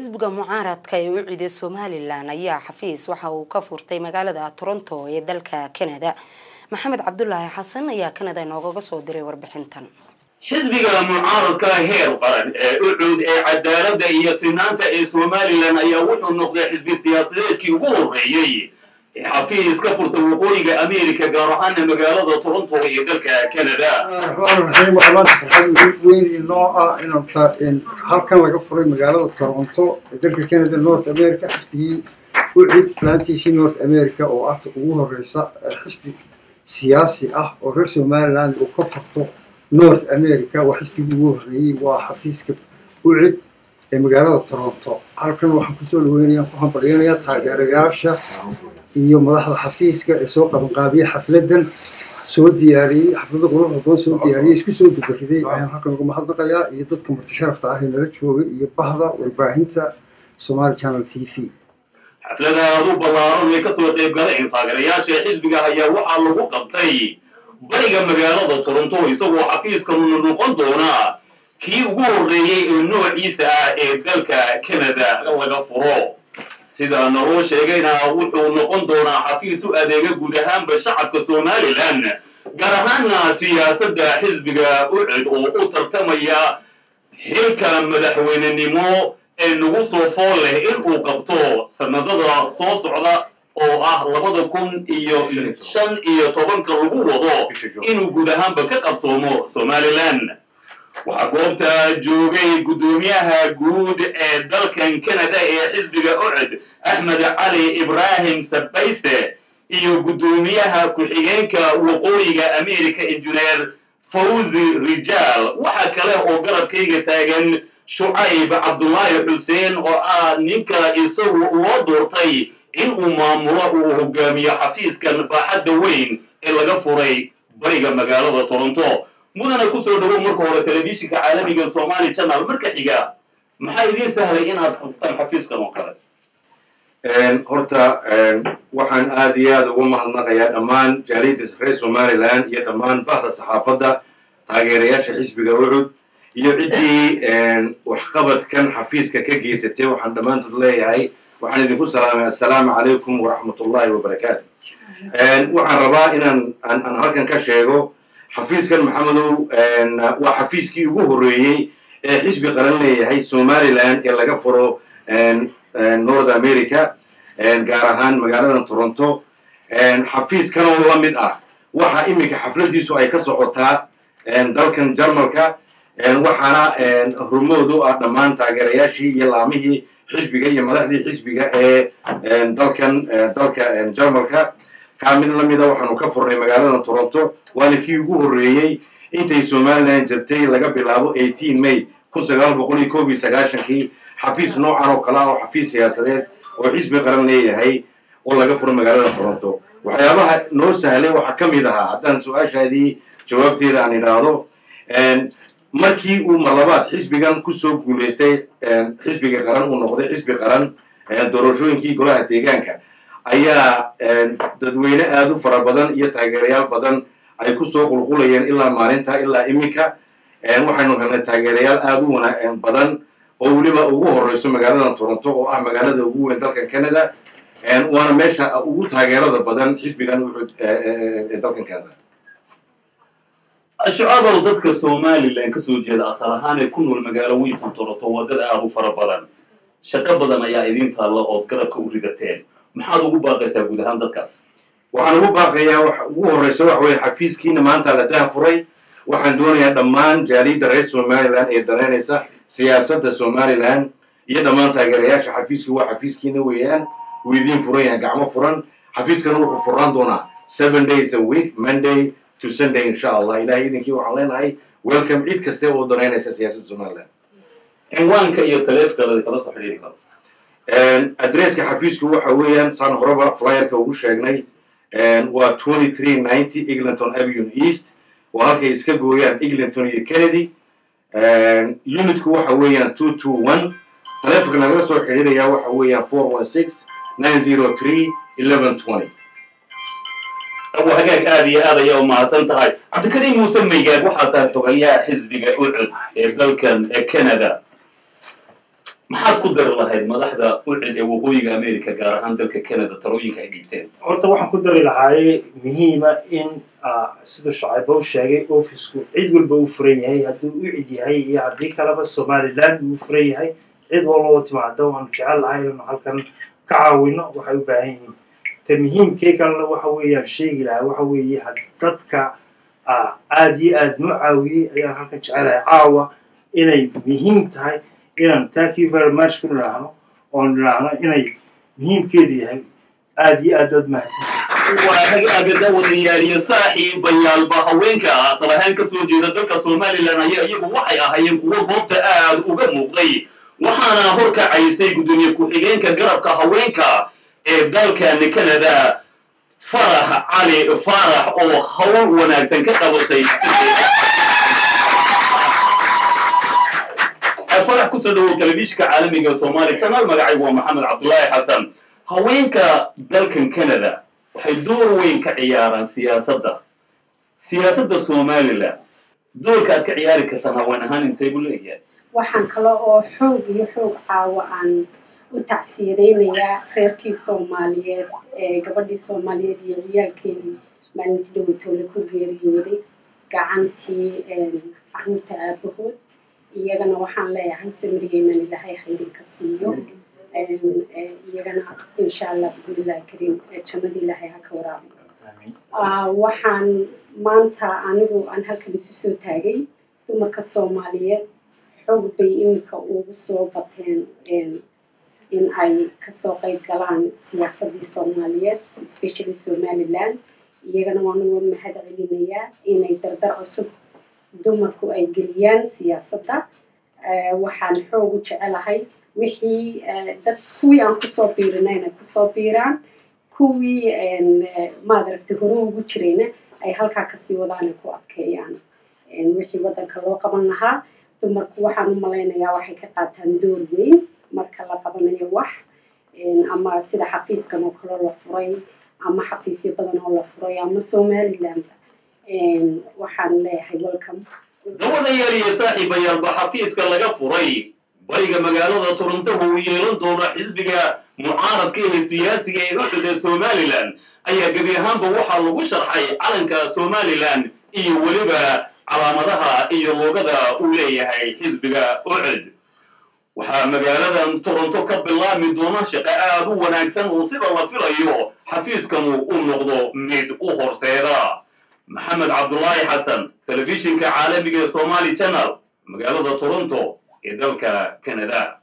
xisbiga mucaaradka ee u ciiday somalilan ayaa xafiis waxa uu ka furtay magaalada toronto ee dalka canada maxamed cabdulaahi xasan ayaa canada inoogaga soo diray warbixintan xisbiga mucaaradka heer qaran ee u cuud ee cadaaladda iyo sinaanta ee somalilan ayaa wuxuu noqday xisbi siyaasadeedkii ugu horreeyey ee xafiis ka furtay waqooyiga america gaar ahaana magaalada toronto iyo dalka canada raxmaan waxaa maanta farxad weyn inoo ah in halkan laga furay magaalada toronto ee dalka canada north america xisbigii u cid laantiisii north america oo ah ugu horeysa xisbi siyaasi ah oo reer somaliland uu ka furto north america waa xisbigii ugu horreeyey waa xafiiska u cid ee magaalada toronto halkan waxaan kusoo dhaweynaya ku hambalyanaya taageerayaasha iyo madaxda xafiiska ee soo qabanqaabiyey xafladan soo diyaariyey xaflada quruxda badan soo diyaariyey isku soo dubariday ayaan halkan uga mahadnaqayaa iyo dadka marti sharafta ah ee nala joogay iyo bahda warbaahinta somali channel t v xaflada aadu ballaaran ee kasoo qayb galeen taageerayaasha xisbiga ayaa waxaa lagu qabtay bariga magaalada toronto isagoo xafiiskanuna noqon doonaa kii ugu horreeyey ee noociisa ah ee dalka canada laga furo sida naloo sheegayna wuxuu noqon doonaa xafiis u adeega guud ahaanba shacabka somalilan gaar ahaana siyaasadda xisbiga ucid oo u tartamaya xilka madaxweynenimo ee nagu soo fool leh inuu qabto sanadada soo socda oo ah labada kun iyo shan iyo tobanka lagu wado inuu guud ahaanba ka qabsoomo somalilan waxaa goobta joogay guddoomiyaha guud ee dalkan canada ee xisbiga ucud axmed cali ibraahim sabayse iyo guddoomiyaha ku-xigeenka waqooyiga america injineer fawzi rijaal waxaa kale oo garabkayga taagan shucayb cabdulaahi xuseen oo ah ninka isagu loo doortay inuu maamulo uu hogaamiyo xafiiskan baaxadda weyn ee laga furay bariga magaalada toronto mudana kusoo dhawow marka hore telefishinka caalamiga somali channel marka xiga maxaa idiin sahlay inaad furtaan xafiiskan oo kale horta waxaan aad iyo aad ugu mahadnaqayaa dhammaan jaaliyadda reer somaliland iyo dhammaan bahda saxaafadda taageerayaasha xisbiga ucud iyo ciddii waxqabadkan xafiiska ka geysatay waxaan dhammaantood leeyahay waxaan idinku salaamay assalaamu calaykum waraxmat ullahi wabarakaatu waxaan rabaa inaan aan halkan ka sheego xafiiskan maxamedow waa xafiiskii ugu horreeyey ee xisbi qaran leeyahay somaliland ee laga furo north america gaar ahaan magaaladan toronto xafiiskanoo la mid ah waxa iminka xafladiisu ay ka socotaa dalkan jarmalka waxaana hormoodu ah dhammaan taageerayaashii iyo laamihii xisbiga iyo madaxdii xisbiga ee dalkan dalka jarmalka kaa mid la mida waxaanu ka furnay magaaladan toronto waana kii ugu horreeyey intay somaliland jirtay laga bilaabo may kun sagaal boqol iyo koob iyo sagaashankii xafiis noocan oo kale ah oo xafiis siyaasadeed oo xisbi qaran leeyahay oo laga furo magaalada toronto waxyaabaha noo sahlay waxaa ka mid ahaa haddaan su-aashaadii jawaabteeda aan idhaahdo markii uu marlabaad xisbigan kusoo guulaystay xisbiga qaran uu noqday xisbi qaran doorashooyinkii golaha deegaanka ayaa dadweyne aad u fara badan iyo taageerayaal badan ay kusoo qulqulayeen ilaa maalinta ilaa iminka waxaynu helnay taageerayaal aad u wana badan oo weliba ugu horeyso magaaladan toronto oo ah magaalada ugu weyn dalkan canada waana meesha ugu taageerada badan xisbigan ucud ee dalkan canada shucaabow dadka somalilan kasoo jeeda asal ahaan ee ku nool magaalo weyntan toronto waa dad aad u fara badan shaqo badan ayaa idiin taalla ood garabka u ridateen maxaad ugu baaqaysaa guud ahaan dadkaas waxaan ugu baaqayaa wax ugu horreysa waxa weye xafiiskiina maanta la daha furay waxaan doonayaa dhammaan jaaliyadda reer somaliland ee danaynaysa siyaasadda somaliland iyo dhammaan taageerayaasha xafiiska waa xafiiskiina weeyaan wuu idiin furan yahay gacmo furan xafiiskana wuxuu furnaan doonaa seven days a week monday to sunday insha allah ilahay idinkii waxaan leenahay welcome cid kaste oo danaynaysa siyaasadda somaliland cinwaanka iyo taleefkala kala soo xidhiiri karo adresska xafiisku waxa weeyaan saan horeba flyerka ugu sheegnay waa twenty three ninety eglinton avenue east waa halkay iska gooyaan eglinton iyo kennedy unitku waxa weeyaan two two one taleefonka nagala soo xidhiiraya waxa weeyaan four one six nine zero three eleven twenty abu hagaag aad iyo aad ayaa u mahadsan tahay cabdikariim muuse maygaag waxaa tahay xogayaha xisbiga ucud ee dalkan ee canada maxaad ku dari lahayd madaxda ucid ee waqooyiga america gaar ahaan dalka canada talooyinka ay dhiibteen horta waxaan ku dari lahaaye muhiima in siduu shacayba u sheegay ofisku cid walba uu furan yahay hadduu u cid yahay iyo haddii kaleba somaliland uu furan yahay cid walba timaada waan jecel lahay inanu halkan ka caawino waxay u baahan yihiin ta muhiimkee kalena waxa weeyaan sheegi lahaa waxa weeye dadka aada iyo aada noo caawiyey ayaan halkan jecelahay caawa inay muhiim tahay inaan thank you very much ku nidhaahno oon nidhaahno inay muhiimkeedu yahay aada iyo aad ood mahadsan waa hagaagada wadayaaliyo saaxiibayaalba haweenka asal ahaan ka soo jeeda dalka somalilan ayaa iyagu waxay ahaayeen kuwo goobta aad uga muuqday waxaana horkacaysay guddoomiye ku-xigeenka garabka haweenka ee dalkan canada farax cali faarax oo hawl wanaagsan ka qabatay farax kusoo dhawow telefishinka caalamiga soomaaliya janaal magacaygu waa maxamed cabdullaahi xasan haweenka dalkan canada waxay door weyn ka ciyaaraan siyaasadda siyaasadda somalilan doorka aad ka ciyaari kartaan haween ahaan intay buu leeyahay waxaan kale oo xoog iyo xoog caawa aan u tacsiyadaynayaa reerkii soomaaliyeed ee gabadhii soomaaliyeed iyo ciyaalkeedii maalintii dhawatoole ku geeriyooday gacantii caruurta aabahood iyagana waxaan leeyahay samiriyeyman ilaahay haydinka siiyo iyagana insha allah bismillahi kariim jannada ilaahay ha ka waraabiyo waxaan maanta anigu aan halkan isu soo taagay dumarka soomaaliyeed xoog bay iminka ugu soo bateen in ay kasoo qayb galaan siyaasadii soomaaliyeed especially somaliland iyagana waan uga mahad celinayaa inay dardar cusub dumarku ay geliyaan siyaasadda waxaan xoog u jecelahay wixii dad kuwii aan kusoo biirina inay kusoo biiraan kuwii maadaragtay hore ugu jirayna ay halkaa kasii wadaan ay ku adkeeyaan wixii waddanka loo qaban lahaa dumarku waxaan u malaynayaa waxay ka qaataan door weyn marka la qabanayo wax ama sida xafiiskan oo kale la furay ama xafiisyo badan oo la furay ama somaliland waxaan leeyahay welcome gabadayaal iyo saaxiibayaalba xafiiska laga furay bariga magaalada toronto uu yeelan doono xisbiga mucaaradka ee siyaasiga ee uxud ee somalilan ayaa gebi ahaanba waxaa lagu sharxay calanka somalilan iyo weliba calaamadaha iyo loogada uu leeyahay xisbiga ucud waxaa magaaladan toronto ka bilaabmi doona shaqo aad u wanaagsan oo sida la filayo xafiiskanu u noqdo mid u horseeda maxamed cabdulaahi xasan telefishinka caalamiga ee somali channel magaalada toronto ee dalka canada